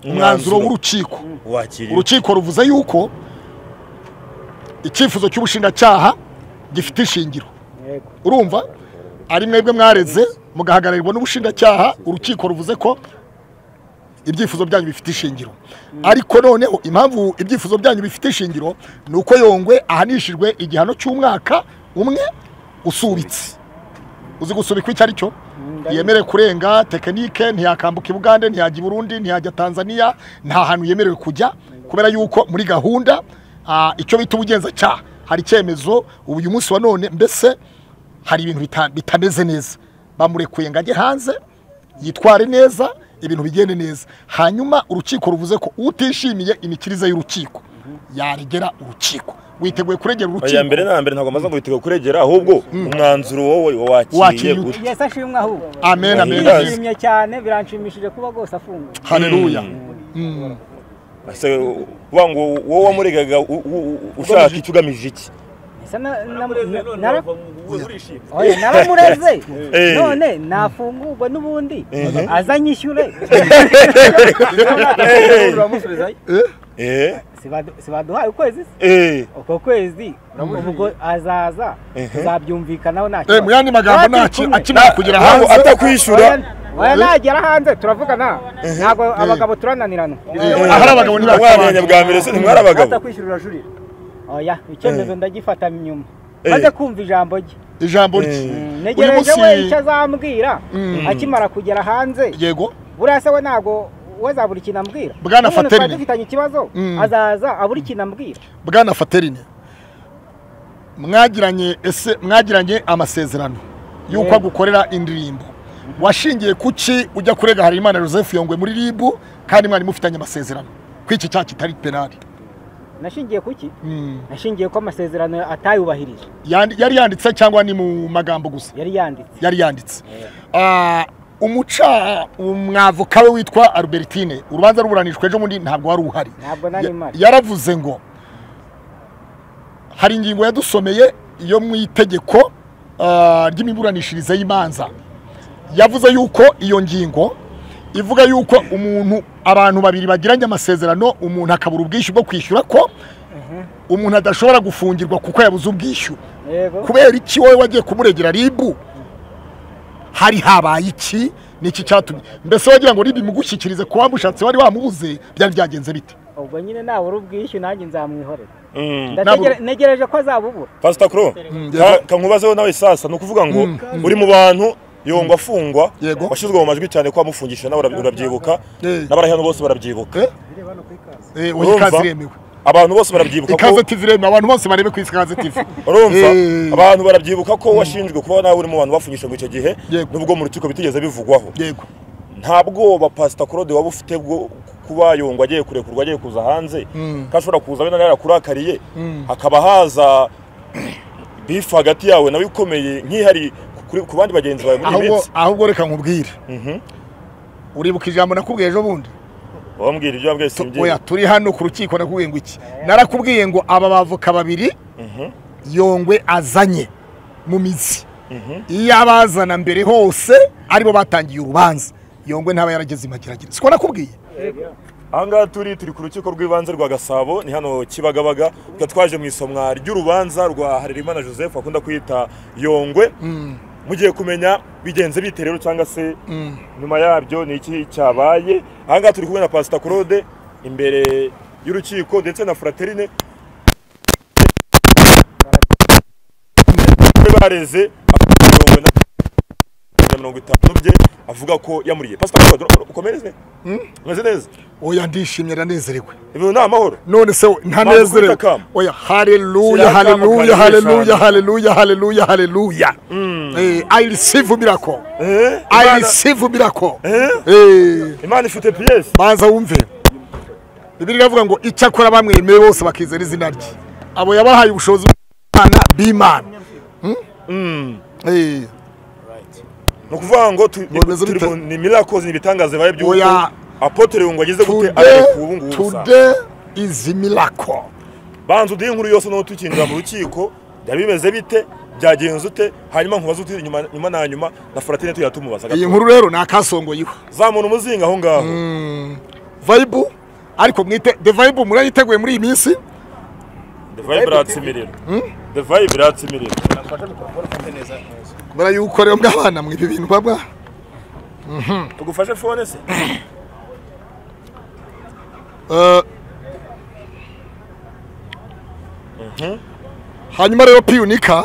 umwanzuro w'urukiko wakiriwe urukiko ruvuze yuko icyifuzo cy'ubushinjacyaha gifite ishingiro yego urumva ari mwebwe mwareze mugahagararirwa n'ubushinjacyaha urukiko ruvuze ko ibyifuzo byanyu bifite ishingiro ariko noneho impamvu ibyifuzo byanyu bifite ishingiro ni uko yongwe ahanishijwe igihano cy'umwaka umwe usubitse uzi gusubikwa icyo ari cyo yemerewe kurenga tekinike ntiyakambuka i bugande ntiyajya i burundi ntiyajya tanzania nta hantu yemerewe kujya kubera yuko muri gahunda ah, icyo bita ubugenzacyaha hari icyemezo ubu uyu munsi wa none mbese hari ibintu bita- bitameze neza bamurekuye ngo ajye hanze yitware neza ibintu bigende neza hanyuma urukiko ruvuze ko utishimiye imikirize y'urukiko yaregera urukiko witeguye kuregera oya urukiko mbere na mbere ntabwo amaze ngo witege kuregera ahubwo umwanzuro wowe wakiriye Wakiriye gute igihe se ashimwe ahubwo amen amen Yes. amen ndashimye cyane biranshimishije kuba rwose afunguye haleluya ese uvuga ngo wowe wamuregaga u- u- u- ushaka icyo ugamije iki Ese na- na- na- nara- urishimye Oya, naramureze Eh. none nafungurwe n'ubundi azanyishyure uramusubizayo eh Sibadu- sibaduhaye ukwezi se? eh uko kwezi ubwo azaza tuzabyumvikanaho nta Eh, mu yandi magambo Turi nta kumwe. akimara kugera ntabwo hanze atakwishyura Oya- oya nagera hanze turavugana ntabwo abagabo turananirana Eh, ahari abagabo mwamenye ntibatabana bwa mbere se ntimwari abagabo atakwishyura urajurira oya icyemezo ndagifata inyuma maze kumva ijambo rye ijambo rye Mm, uyu negereje we icyo munsi azambwira Mm. akimara kugera hanze yego buriya se we ntabwo we azabura ikintu ambwira Bwana N'umuntu twari Faterine. dufitanye ikibazo Mm. azaza abura ikintu ambwira bwana faterine mwagiranye ese mwagiranye amasezerano y'uko Yego. agukorera indirimbo washingiye kuki ujya kurega harimana joseph yongwe muri ribu kandi mwari mufitanye amasezerano ko iki cyaha kitari penali nashingiye kuki Mm. nashingiye ko amasezerano atayubahirije Yandi- yari yanditse cyangwa ni mu magambo gusa yari yanditse yari yanditse Ah, umuca umwavoka we witwa albertine urubanza ruburanishwa ejo bundi ntabwo wari uhari ntabwo nari Ya- mpari yaravuze ngo hari ingingo yadusomeye yo mu itegeko ah, ry'imiburanishirize y'imanza yavuze yuko iyo ngingo ivuga yuko umuntu abantu babiri bagiranye amasezerano umuntu akabura ubwishyu bwo kwishyura ko umuntu adashobora gufungirwa kuko yabuze ubwishyu yego kubera iki wowe wagiye kumuregera ribu hari habaye iki ni iki cyatumye mbese wagira ngo ribu imugushyikirize ku wamushatse wari wamubuze byari byagenze bite ubwo nyine nabura ubwishyu nanjye nzamwihorera Mm. Ndategere- negereje ko azabubura Pastor Kro ka- kankubazeho nawe sasa ni ukuvuga ngo uri mu bantu yongwa afungwa Yego. washyizwe mu majwi cyane ko wamufungishije nawe urabi- urabyibuka Eh. n'abarahano bose barabyibuka Eh? Eh, oya Urumva? ikaze iremewe abantu bose barabyibuka ikaze tv iremewe abantu bose barebe ku isi ikaze tv urumva Eh. abantu barabyibuka ko washinjwe kuba nawe uri mu bantu bafungishije ngo icyo gihe Yego. nubwo mu rukiko bitigeze bivugwaho yego nta bwoba pasita claude waba ufite bwo kuba yungwa agiye kurekurwa agiye kuza hanze ko ashobora kuza wenda yarakurakariye hakaba haza bifu hagati yawe nawe ikomeye nk'ihari kuri- ku bandi bagenzi bawe muri iyi ahubwo minsi ahubwo reka nkubwire uribuka ijambo nakubwiye ejo bundi wambwira ibyo wambwiye Tu- si oya ibyiza turi hano ku rukiko nakubwiye ngo iki narakubwiye ngo aba bavoka babiri yongwe azanye mu mizi iyo abazana mbere hose aribo batangiye urubanza yongwe ntaba yarageze imageragere siko nakubwiye aha ngaha turi turi ku rukiko rw'ibanze rwa gasabo ni hano kibagabaga tukaba twaje mu isomwa ry'urubanza rwa harerimana joseph akunda kwita yongwe mugiye kumenya bigenze bite rero cyangwa se nyuma yabyo ni iki cyabaye aha ngaha turi kumwe na pasita claude imbere y'urukiko ndetse na fraterine bareze mirongo na mirongo itanu bye avuga ko yamuriye pasita claude ukomereze umeze neza oya ndishimye ranezerewe ibintu ni amahoro none se Ntabwo ntanezerewe ukubita akamo. oya Shyira haleluya akamo kariho haleluya haleluya eshanu. haleluya haleluya haleluya Eh, i receive miracle Eh? i Imana- receive miracle Eh? Eh, imana ifite piyesi banza wumve bibiri iravuga ngo icyakora bamwemeye bose bakizera izina rye abo yabahaye ubushobozi bw'imana b'imana Eh, ni ukuvuga ngo tu- Ngo bimeze turi bite? mu- ni mirakozi ni ibitangaza bibaye by'uko Oya. apotere yungwe ageze gute today ariko ubu ngubu gusa today is miracle banza uduhe inkuru yose n'uwo tukinjira mu rukiko byaba bimeze bite byagenze ute hanyuma nkubaze uti nyuma nyuma na nyuma na foratine tuyatumubaza iyi nkuru rero ni akasongo yiwe zamura umuzinga aho ngaho vayibu ariko mwite de vayibu murayiteguye muri iyi minsi the vibe iratsimiriwe the vibe iratsimiriwe murayuko rero mwabana mwiba ibintu baba tugufashe fone se Eh, hanyuma rero piyunika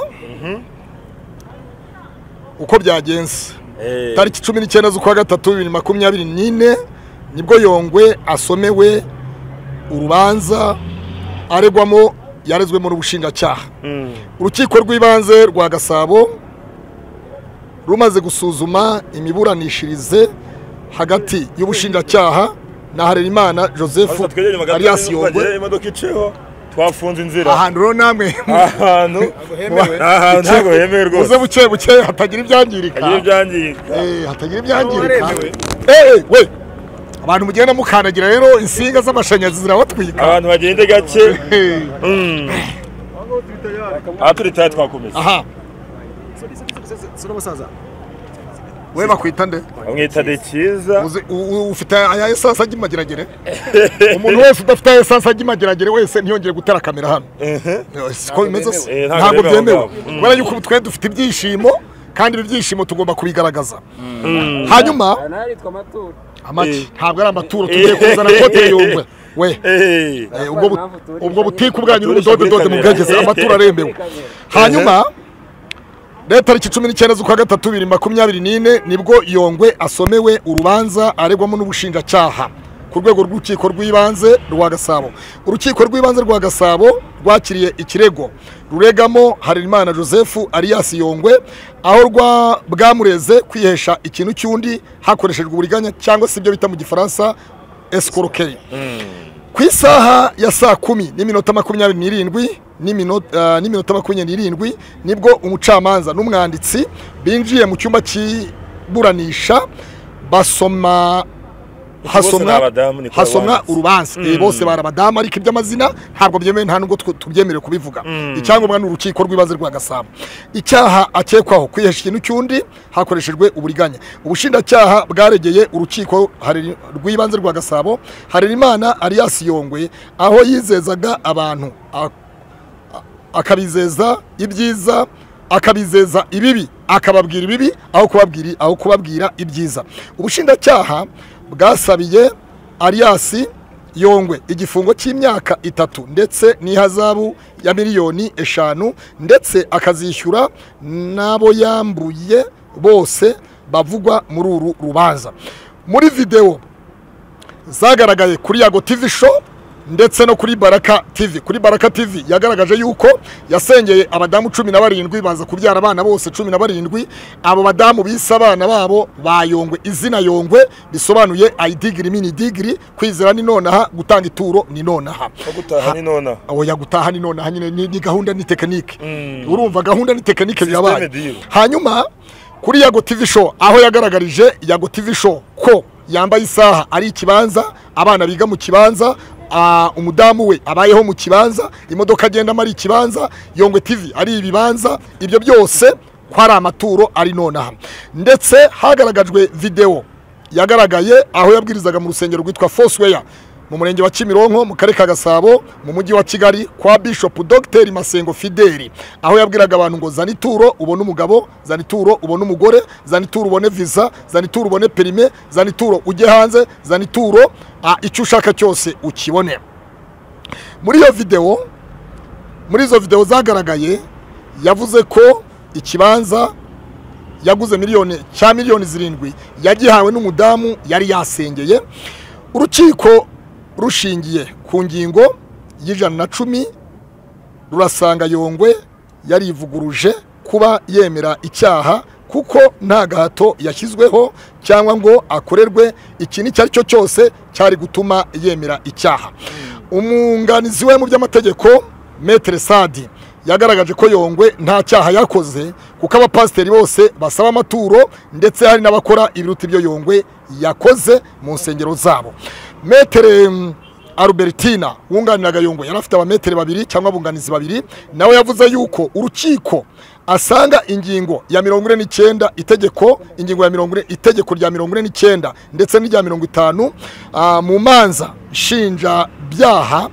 uko byagenze Eh, tariki cumi n'icyenda z'ukwa gatatu bibiri makumyabiri n'ine nibwo yongwe asomewe urubanza aregwamo yarezwemo n'ubushinjacyaha mm, urukiko rw'ibanze rwa gasabo rumaze gusuzuma imiburanishirize hagati y'ubushinjacyaha na harerimana joseph maze twegereye magana alias atanu yongwe tukagera imodoka iceho twafunze inzira ahantu rero namwe ahantu hemewe. ahantu ntabwo hemewe rwose muze buke buke hatagira ibyangirika agiye ibyangirika Eh, hatagira ibyangirika Waremewe. Eh, eh, we abantu mugenda mukandagira rero insinga z'amashanyarazi zirabatwika abantu bagende gake Eh, mm, aha turi tayo twakomeza aha sura basaza we bakwita nde bamwita de cyiza Uzi- u- u- ufite aya esanse ajya imageragere umuntu wese udafite aya esanse ajya imageragere wese ntiyongere gutera kamera hano Eh, siko bimeze se Eh, ntabwo ntabwo byemewe. byemewe Mm. kubera yuko ubu twe dufite ibyishimo kandi ibi byishimo tugomba kubigaragaza hanyuma naritwa matura amaki Eh. ntabwo ari amaturo tugiye kuzana kote yongwe we Eh, Eh, ubwo bu- ubwo butike ubwanyu n'ubudodododo mubwegeze amaturo arembewe hanyuma rero tariki cumi n'icyenda z'ukwa gatatu bibiri makumyabiri n'ine nibwo yongwe asomewe urubanza aregwamo n'ubushinjacyaha ku rwego rw'urukiko rw'ibanze rwa gasabo urukiko rw'ibanze rwa gasabo rwakiriye ikirego ruregamo harerimana joseph alias yongwe aho rwa bwamureze kwihesha ikintu cy'undi hakoreshejwe uburiganya cyangwa se ibyo bita mu gifaransa eskorokeri ku isaha ya saa kumi n'iminota makumyabiri n'irindwi n'iminota ah, n'iminota makumyabiri n'irindwi nibwo umucamanza n'umwanditsi binjiye mu cyumba cy'iburanisha basoma bose ni hasomwa abadamu, ni kwa hasomwa abandi. urubanza Eh, bose bari abadamu ariko iby'amazina ntabwo byemewe nta nubwo twe tubyemerewe kubivuga icyangombwa ni urukiko rw'ibanze rwa gasabo icyaha akekwaho kwihesha ikintu cy'undi hakoreshejwe uburiganya ubushinjacyaha bwaregeye urukiko hari- rw'ibanze rwa gasabo harerimana alias yongwe aho yizezaga abantu a- akabizeza ibyiza akabizeza ibibi akababwira ibibi aho kubabwira aho kubabwira ibyiza ubushinjacyaha bwasabiye ariyasi yongwe igifungo cy'imyaka itatu ndetse n'ihazabu ya miliyoni eshanu ndetse akazishyura n'abo yambuye bose bavugwa muri uru rubanza muri videwo zagaragaye kuri yago tv show ndetse no kuri baraka tv kuri baraka tv yagaragaje yuko yasengeye abadamu cumi na barindwi baza kubyara abana bose cumi na barindwi abo badamu bise abana babo bayongwe izina yongwe bisobanuye ayidigiri mini digiri kwizera ni nonaha gutanga ituro ni nonaha ko gutaha ni nona oya gutaha ni nonaha nyine ni ni gahunda ni tekinike urumva gahunda ni tekinike System birabaye deal. hanyuma kuri yago tv show aho yagaragarije yago tv show ko yambaye isaha ari ikibanza abana biga mu kibanza ah, umudamu we abayeho mu kibanza imodoka agendamo ari ikibanza yongwe tv ari ibibanza ibyo byose ko ari amaturo ari nonaha ndetse hagaragajwe videwo yagaragaye aho yabwirizaga mu rusengero rwitwa Foursquare mu murenge wa Kimironko mu karere ka Gasabo mu mujyi wa Kigali kwa Bishop Dr Masengo Fideli aho yabwiraga abantu ngo zana ituro ubone umugabo zana ituro ubone umugore zana ituro ubone visa zana ituro ubone perime zana ituro ujye hanze zana ituro ah, icyo ushaka cyose ukibone muri iyo videwo muri izo videwo zagaragaye yavuze ko ikibanza yaguze miliyoni cya miliyoni zirindwi yagihawe n'umudamu yari yasengeye urukiko rushingiye ku ngingo y'ijana na cumi rurasanga yongwe yarivuguruje kuba yemera icyaha kuko nta gahato yashyizweho cyangwa ngo akorerwe ikintu icyo ari cyo cyose cyari gutuma yemera icyaha umwunganizi we mu by'amategeko metere sadi yagaragaje ko yongwe nta cyaha yakoze kuko abapasiteri bose basaba amaturo ndetse hari n'abakora ibiruta ibyo yongwe yakoze mu nsengero zabo metere mm, Albertina wunganiraga Yongwe yari afite abameteri babiri cyangwa abunganizi babiri nawe yavuze yuko urukiko asanga ingingo ya mirongo ine n'icyenda itegeko ingingo ya mirongo ine itegeko rya mirongo ine n'icyenda ndetse n'irya mirongo itanu ah, mu manza nshinjabyaha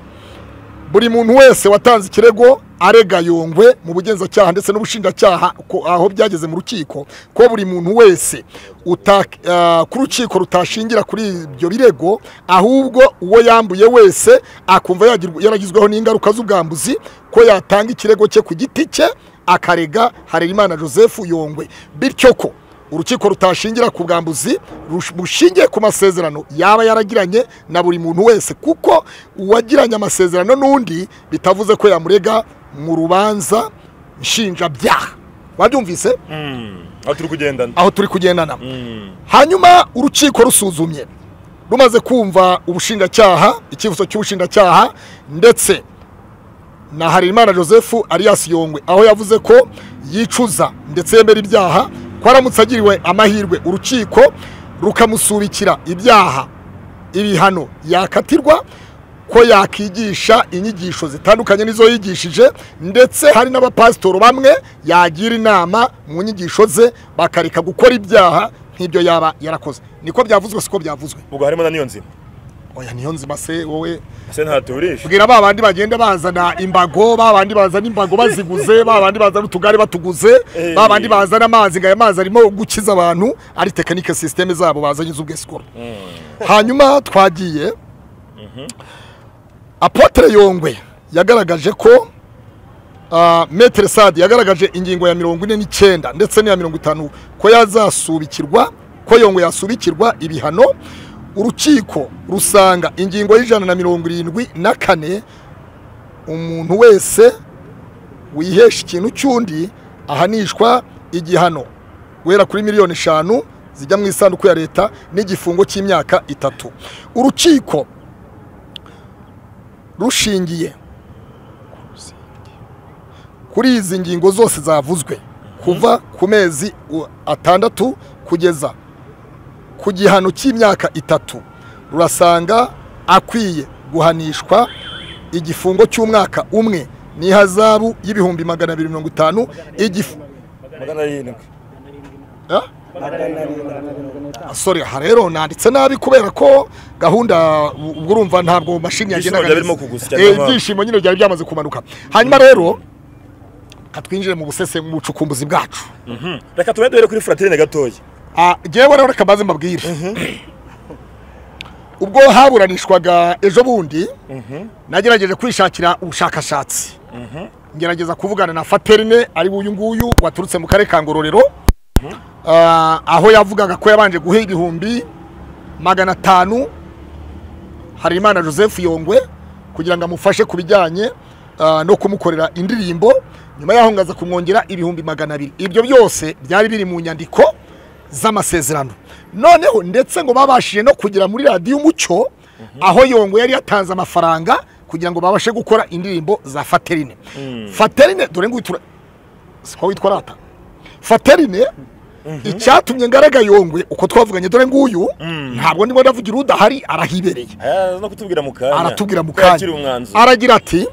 buri muntu wese watanze ikirego arega yongwe mu bugenzacyaha ndetse n'ubushinjacyaha ko- aho byageze mu rukiko ko buri muntu wese uta- ah, ku rukiko rutashingira kuri ibyo birego ahubwo uwo yambuye wese akumva yagirwa- yaragizweho n'ingaruka z'ubwambuzi ko yatanga ikirego cye ku giti cye akarega harerimana joseph yongwe bityo ko urukiko rutashingira ku bwambuzi rush- bushingiye ku masezerano yaba yaragiranye na buri muntu wese kuko uwagiranye amasezerano n'undi bitavuze ko yamurega mu rubanza nshinjabyaha wabyumvise aho turi kugendana aho turi kugendana Mm. hanyuma urukiko rusuzumye rumaze kumva ubushinjacyaha icyifuzo cy'ubushinjacyaha ndetse na harerimana joseph alias yongwe aho yavuze ko yicuza ndetse yemera ibyaha ko aramutse agiriwe amahirwe urukiko rukamusubikira ibyaha ibihano yakatirwa ko yakigisha inyigisho zitandukanye n'izo yigishije ndetse hari n'abapasitoro bamwe yagira inama mu nyigisho ze bakareka gukora ibyaha nk'ibyo yaba yarakoze niko byavuzwe siko byavuzwe ubwo harimo na niyo nzima oya niyo nzima se wowe ese ntaturisha bwira ba bandi bagenda bazana imbago ba bandi bazana imbago baziguze ba bandi bazana utugare batuguze Eh. ba bandi bazana amazi ngo aya mazi arimo gukiza abantu ari tekinike sisiteme zabo bazanye z'ubwesikoro hanyuma twagiye apotre yongwe yagaragaje ko ah, metere sadi yagaragaje ingingo ya mirongo ine n'icyenda ndetse n'iya mirongo itanu ko yazasubikirwa ko yongwe yasubikirwa ibihano urukiko rusanga ingingo y'ijana na mirongo irindwi na kane umuntu wese wihesha ikintu cy'undi ahanishwa igihano guhera kuri miliyoni eshanu zijya mu isanduku ya leta n'igifungo cy'imyaka itatu urukiko rushingiye kuri izi ngingo zose zavuzwe kuva ku mezi u- atandatu kugeza ku gihano cy'imyaka itatu rurasanga akwiye guhanishwa igifungo cy'umwaka umwe n'ihazabu y'ibihumbi magana abiri mirongo itanu igifu magana arindwi Ah? Ah, sorry aha rero nanditse nabi kubera ko gahunda u- ubwo urumva ntabwo mashini Ibyishimo yagendaga byari neza. birimo kugusya, Eh, nyamara. ibyishimo nyine byari byamaze kumanuka hanyuma rero katwinjire mu busese mu bucukumbuzi bwacu reka tube duhere kuri furatirine gatoya Ah, jewe rero reka mbaze mbabwire ubwo haburanishwaga ejo bundi nagerageje kwishakira ubushakashatsi ngerageza kuvugana na faterine ari uyu nguyu waturutse mu karere ka ngororero Ah, aho yavugaga ko yabanje guha ibihumbi magana atanu harimana joseph yongwe kugira ngo amufashe ku bijyanye ah, no kumukorera indirimbo nyuma yaho ngaza kumwongera ibihumbi magana abiri ibyo byose byari biri mu nyandiko z'amasezerano noneho ndetse ngo babashije no kugera muri radiyo umucyo aho yongwe yari yatanze amafaranga kugira ngo babashe gukora indirimbo za faterine faterine dore ngo witura siko witwa rata faterine icyatumye ngaraga yongwe uko twavuganye dore nguyu ntabwo ndimo ndavugira udahari arahibereye Aya, no kutubwira mu kanya aratubwira mu yakira umwanzuro aragira ati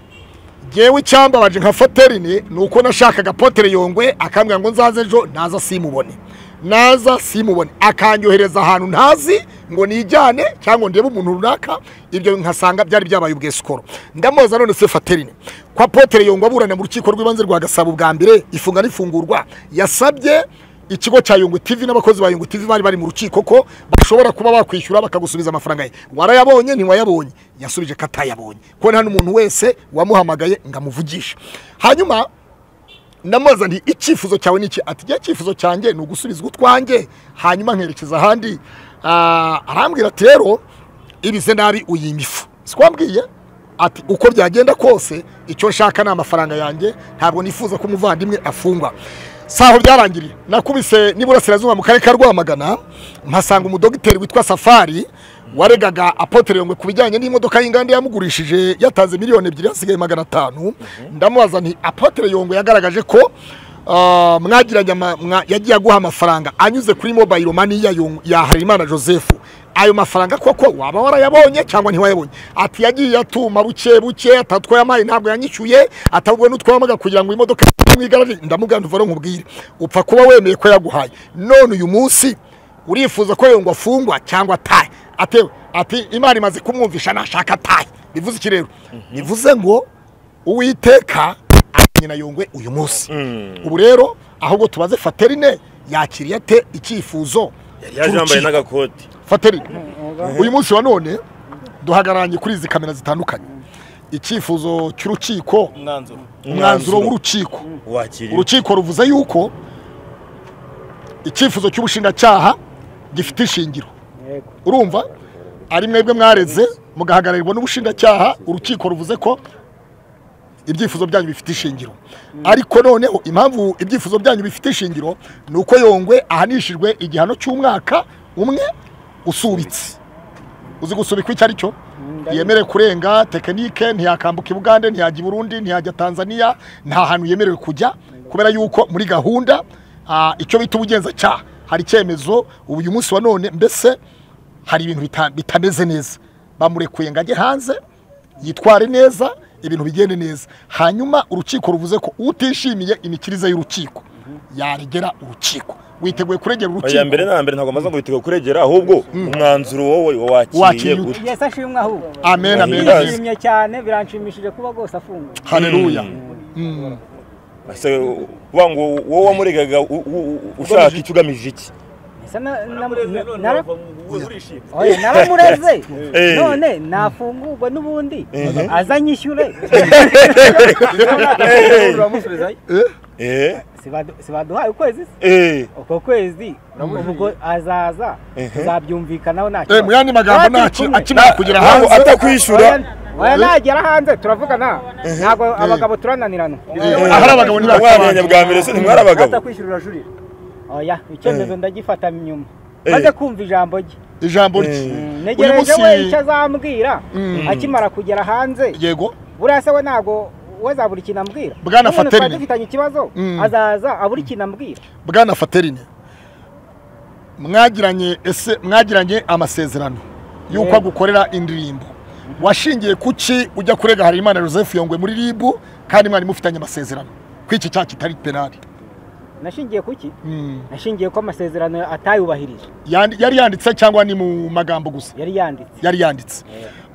ngewe icyambabaje nka faterine ni uko nashakaga potere yongwe akambwira ngo nzaze ejo naza simubone naza simubone akanyohereza ahantu ntazi ngo nijyane cyangwa ngo ndebe umuntu runaka ibyo nkasanga byari byabaye ubwesikoro ndamubaza none se faterine kwa potere yongwe aburana mu rukiko rw'ibanze rwa gasabo bwa mbere ifunga n'ifungurwa yasabye ikigo cya yungu tv n'abakozi ba yungu tv bari bari mu rukiko ko bashobora kuba bakwishyura bakagusubiza amafaranga ye warayabonye ntiwayabonye yasubije ko atayabonye ko nta n'umuntu wese wamuhamagaye ngo amuvugishe hanyuma ndamubaza nti icyifuzo cyawe ni iki ati igihe icyifuzo cyanjye ni ugusubizwa utwanjye hanyuma nkerekeza ahandi Ah, arambwira ati rero ibize nabi uyima ifu sikwambwiye ati uko byagenda kose icyo nshaka ni amafaranga yanjye ntabwo nifuza ko umuvandimwe afungwa si aho byarangiriye nakubise n'iburasirazuba mu karere ka rwamagana mpasanga umudogiteri witwa safari waregaga apotere yongwe ku bijyanye n'imodoka y'inganda yamugurishije yatanze miliyoni ebyiri hasigaye magana atanu ndamubaza nti apotere yongwe yagaragaje ko ah, mwagiranye ama- mwa- yagiye aguha amafaranga anyuze kuri mobile money ya Yong- ya Harerimana Joseph ayo mafaranga koko waba warayabonye cyangwa ntiwayabonye ati yagiye atuma buke buke atatwaye amayi ntabwo yanyishyuye atabwo n'utwamaga kugira ngo imodoka imwigarage ndamuganduvaro nkubwire upfa kuba wemeye ko yaguhaye none uyu munsi urifuza ko yongwa afungwa cyangwa atahe atewe ati imana imaze kumwumvisha nashaka atahe bivuze iki rero bivuze ngo uwiteka amenye na yongwe uyu munsi ubu rero ahubwo tubaze faterine yakiriye ate icyifuzo yaje yambaye cy'urukiko? n'agakoti faterine uyu munsi wa none duhagararanye kuri izi kamera zitandukanye icyifuzo cy'urukiko umwanzuro umwanzuro w'urukiko wakiriwe urukiko ruvuze yuko icyifuzo cy'ubushinjacyaha gifite ishingiro yego urumva ari mwebwe mwareze mugahagararirwa n'ubushinjacyaha urukiko ruvuze ko ibyifuzo byanyu bifite ishingiro ariko noneho impamvu ibyifuzo byanyu bifite ishingiro ni uko yongwe ahanishijwe igihano cy'umwaka umwe usubitse uzi gusubikwa icyo ari cyo yemerewe kurenga tekinike ntiyakambuka i bugande ntiyajya i burundi ntiyajya tanzania nta hantu yemerewe kujya kubera yuko muri gahunda ah, icyo bita ubugenzacyaha hari icyemezo ubu uyu munsi wa none mbese hari ibintu bita- bitameze neza bamurekuye ngo ajye hanze yitware neza ibintu bigende neza hanyuma urukiko ruvuze ko utishimiye imikirize y'urukiko yaregera urukiko witeguye kuregera oya urukiko mbere na mbere ntabwo amaze ngo witeguye kuregera ahubwo umwanzuro wowe wakiriye Wakiriye ute? gute yesi ashimwe ahubwo amen amen Yes. Yes. ndishimye cyane biranshimishije kuba rwose afungwa haleluya ese uvuga ngo wowe wamuregaga u- u- u- ushaka iki ugamije iki Ese na- na- namureze na- none nara- wava mu- urishima Oya, naramureze Eh. none nafungurwa n'ubundi azanyishyure eh Sibadu- sibaduhaye ukwezi se? eh uko kwezi ubwo azaza tuzabyumvikanaho nta Eh, mu yandi magambo Natwe nta kumwe. akimara kugera ntabwo hanze atakwishyura Oya, nagera hanze turavugana ntabwo abagabo turananirana ahari abagabo mwamenye ntibatabara bwa mbere se ntimwari abagabo kwishyurira juri oya icyemezo ndagifata inyuma Eh. maze kumva ijambo rye ijambo rye uyu ntegereje we icyo munsi azambwira akimara kugera hanze yego buriya se we ntabwo we azabura ikintu ambwira Bwana N'umuntu twari Faterine. dufitanye ikibazo Mm. azaza abura ikintu ambwira bwana faterine mwagiranye ese mwagiranye amasezerano y'uko agukorera indirimbo washingiye kuki ujya kurega harimana joseph yongwe muri ribu kandi mwari mufitanye amasezerano ko iki cyaha kitari penali nashingiye ku ki Mm. nashingiye ko amasezerano atayubahirije Yandi- yari yanditse cyangwa ni mu magambo gusa yari yanditse yari yanditse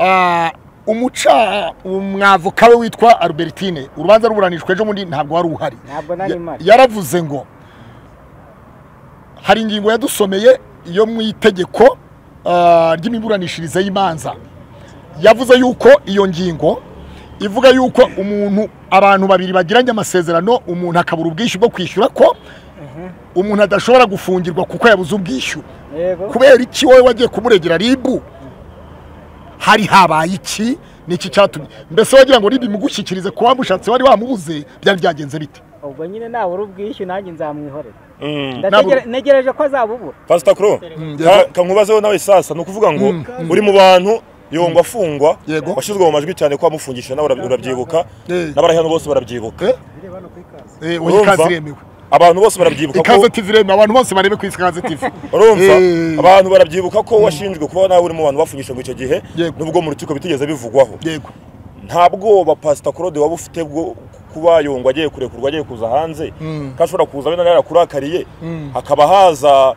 Ah, umuca umwavoka we witwa albertine urubanza ruburanishwa ejo bundi ntabwo wari uhari ntabwo nari Ya- mpari yaravuze ngo hari ingingo yadusomeye yo mu itegeko ah, ry'imiburanishirize y'imanza yavuze yuko iyo ngingo ivuga yuko umuntu abantu babiri bagiranye amasezerano umuntu akabura ubwishyu bwo kwishyura ko umuntu adashobora gufungirwa kuko yabuze ubwishyu yego kubera iki wowe wagiye kumuregera ribu hari habaye iki niki cyatumye mbese wagira ngo ribu imugushyikirize ku wamushatse wari wamubuze byari byagenze bite ubwo nyine nabura ubwishyu nanjye nzamwihorera Mm. Ndategere- ntegereje ko azabubura Pastor Kuro, ka- kankubazeho nawe sasa ni ukuvuga ngo uri mu bantu yongwa afungwa Yego. washyizwe mu majwi cyane ko wamufungisha nawe ura- urabyibuka Eh. n'abarahano bose barabyibuka Eh? Eh, oya Urumva? ikaze iremewe abantu bose barabyibuka ikaze ko tv iremewe abantu bose barebe ku isi ikaze tv urumva Eh. abantu barabyibuka ko washinjwe kuba nawe uri mu bantu bafungisha ngo icyo gihe Yego. nubwo mu rukiko bitigeze bivugwaho yego nta bwoba pasita claude waba ufite bwo kuba yungwa agiye kurekurwa agiye kuza hanze ko ashobora kuza wenda yarakurakariye hakaba haza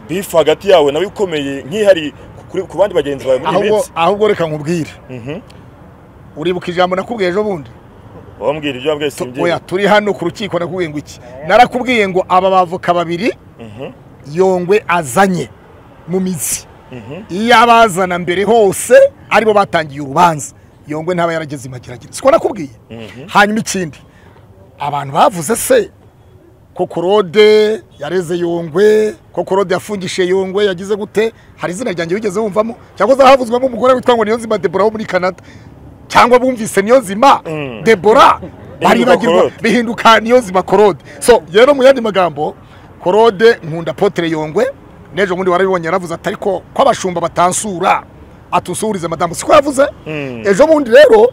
bifu hagati yawe nawe ikomeye nk'ihari kuri- ku bandi bagenzi bawe muri iyi ahubwo minsi ahubwo reka nkubwire uribuka ijambo nakubwiye ejo bundi wambwira ibyo wambwiye Tu- simbyina oya turi hano ku rukiko nakubwiye ngo iki narakubwiye ngo aba bavoka babiri yongwe azanye mu mizi iyo abazana mbere hose aribo batangiye urubanza yongwe ntaba yarageze imageragere siko nakubwiye hanyuma ikindi abantu bavuze se ko korode yareze yongwe ko korode yafungishije yongwe yagize gute hari izina ryanjye wigeze wumvamo cyakoze havuzwemo umugore witwa ngo niyonzima debora wo muri canada cyangwa bumvise niyonzima debora baribagirwa Korode. bihinduka niyonzima korode so rero mu yandi magambo korode nkunda potere yongwe n'ejo bundi warabibonye yaravuze ati ariko ko abashumba batansura atusuhurize madamu siko yavuze ejo bundi rero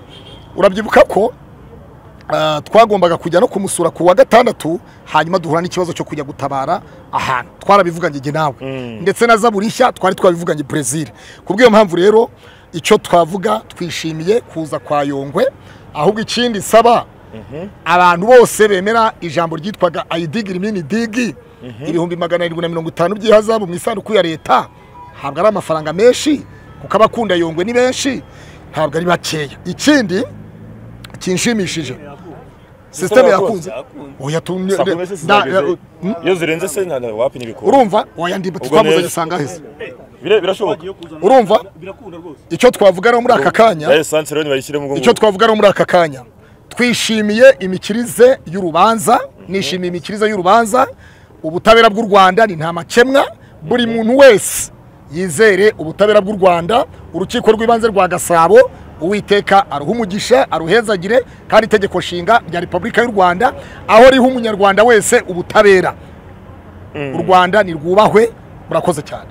urabyibuka ko ah, twagombaga kujya no kumusura ku wa gatandatu hanyuma duhura n'ikibazo cyo kujya gutabara ahantu twarabivuganye njye nawe ndetse na zaburi nshya twari twabivuganye Brazil ku bw'iyo mpamvu rero icyo twavuga twishimiye kuza kwa Yongwe ahubwo ikindi saba abantu bose bemera ijambo ryitwaga ayidigiri mini digi ibihumbi magana arindwi na mirongo itanu by'ihazabu mu isanduku ya leta ntabwo ari amafaranga menshi kuko abakunda yongwe ni benshi ntabwo ari bakeya ikindi kinshimishije sisiteme yakunze oya tu- Saa kumi n'ebyiri na- sinageze. Hmm? iyo zirenze se nta- wapfa ibikombe urumva oya ndi Ubwo twamuzanye neza. asanga aheze Bire- birashoboka urumva birakunda rwose icyo twavuga rero muri aka kanya ya esanse rero nibayishyiremo ubwo icyo twavuga no muri aka kanya twishimiye imikirize y'urubanza nishimiye imikirize y'urubanza ubutabera bw'u rwanda ni nta makemwa buri muntu wese yizere ubutabera bw'u rwanda urukiko rw'ibanze rwa gasabo uwiteka aruha umugisha aruhezagire kandi itegeko nshinga rya repubulika y'u rwanda aho riha umunyarwanda wese ubutabera u rwanda nirwubahwe murakoze cyane